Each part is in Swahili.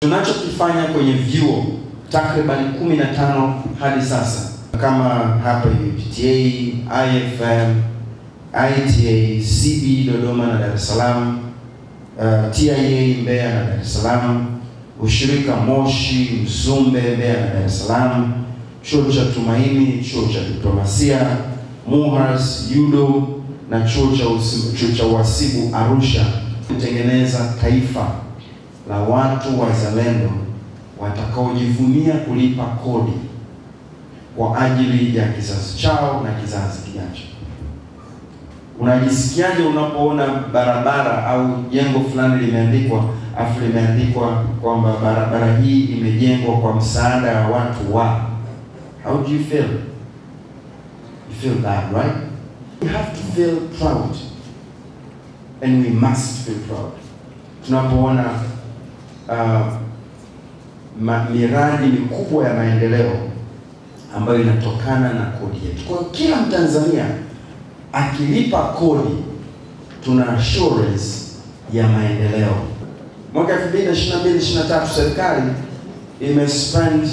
Tunachokifanya kwenye vyuo takriban 15 hadi sasa kama hapa UPTA, IFM, ITA, CB Dodoma na Dar es Salaam, uh, TIA Mbeya na Dar es Salaam, ushirika Moshi, Mzumbe, Mbeya na Dar es Salaam, chuo cha Tumaini, chuo cha diplomasia, MUHAS, UDO na chuo cha usi- chuo cha uhasibu Arusha, kutengeneza taifa la watu wazalendo watakaojivunia kulipa kodi kwa ajili ya kizazi chao na kizazi kijacho. Unajisikiaje unapoona barabara au jengo fulani limeandikwa afu limeandikwa kwamba barabara hii imejengwa kwa msaada wa watu wa How do you feel? You feel bad, right? We have to feel proud. And we must feel proud. Tunapoona uh, ma, miradi mikubwa ya maendeleo ambayo inatokana na kodi yetu. Kwa hiyo kila Mtanzania akilipa kodi tuna assurance ya maendeleo. Mwaka 2022 23 serikali imespend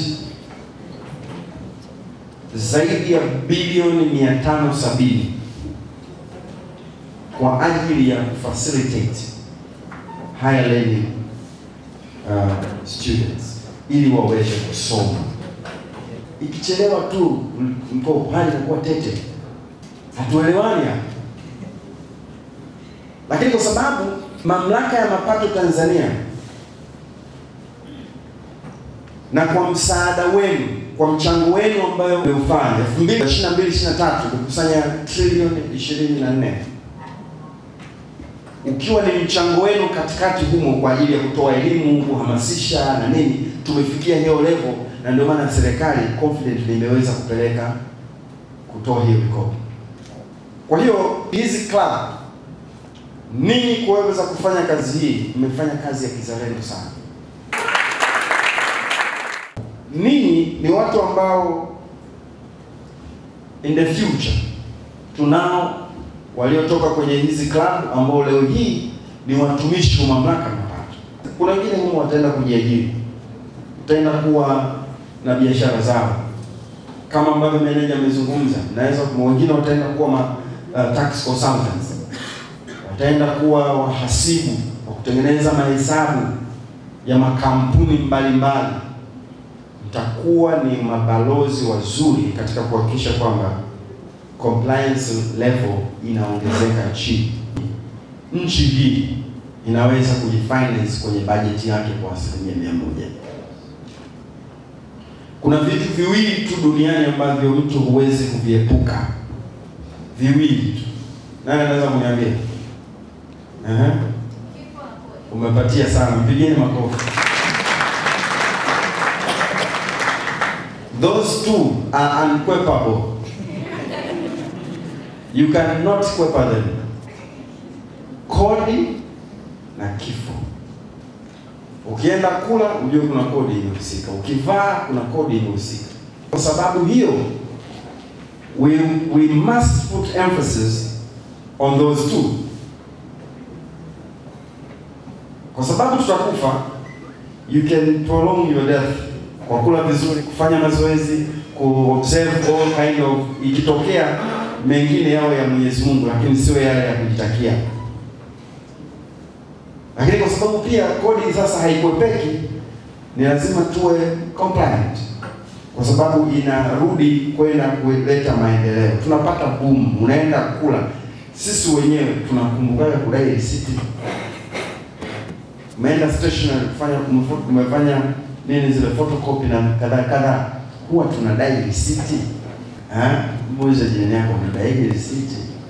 zaidi ya bilioni 570 kwa ajili ya kufacilitate higher learning uh, students ili waweze kusoma. Ikichelewa tu m- mkopo hali inakuwa tete, hatuelewani hapa. Lakini kwa sababu mamlaka ya mapato Tanzania na kwa msaada wenu, kwa mchango wenu ambayo umeufanya 2022 23 kukusanya trilioni 24 ukiwa ni mchango wenu katikati humo kwa ajili ya kutoa elimu, kuhamasisha na nini, tumefikia hiyo level, na ndio maana serikali confidently imeweza kupeleka kutoa hiyo mikopo. Kwa hiyo hizi club, ninyi kuweza kufanya kazi hii, mmefanya kazi ya kizalendo sana. Ninyi ni watu ambao in the future tunao waliotoka kwenye hizi club ambao leo hii ni watumishi wa mamlaka ya mapato. Kuna wengine humo wataenda kujiajiri, wataenda kuwa na biashara zao kama ambavyo meneja amezungumza. Naweza wengine wataenda kuwa ma, uh, tax consultants, wataenda kuwa wahasibu wa kutengeneza mahesabu ya makampuni mbalimbali. Mtakuwa ni mabalozi wazuri katika kuhakikisha kwamba compliance level inaongezeka nchini. Nchi hii inaweza kujifinance kwenye bajeti yake kwa asilimia mia moja. Kuna vitu viwili tu duniani ambavyo mtu huwezi kuviepuka, viwili tu. Nani anaweza kuniambia? Ehe, umepatia sana, mpigieni makofi. Those two are unquenchable. You cannot kwepa them. Kodi na kifo. Ukienda kula ujue kuna kodi imehusika, ukivaa kuna kodi imehusika. Kwa sababu hiyo we, we must put emphasis on those two, kwa sababu tutakufa. You can prolong your death kwa kula vizuri, kufanya mazoezi, kuobserve all kind of, ikitokea mengine yao ya Mwenyezi Mungu, lakini sio yale ya kujitakia. Lakini kwa sababu pia kodi sasa haikwepeki, ni lazima tuwe compliant, kwa sababu inarudi kwenda kuleta maendeleo. Tunapata boom, unaenda kula, sisi wenyewe tunakumbukaga kudai risiti. Umeenda stationery kufanya umefo- umefanya nini zile photocopy na kadhaa kadhaa, huwa tunadai risiti. Ah, muulize jirani yako unadai risiti?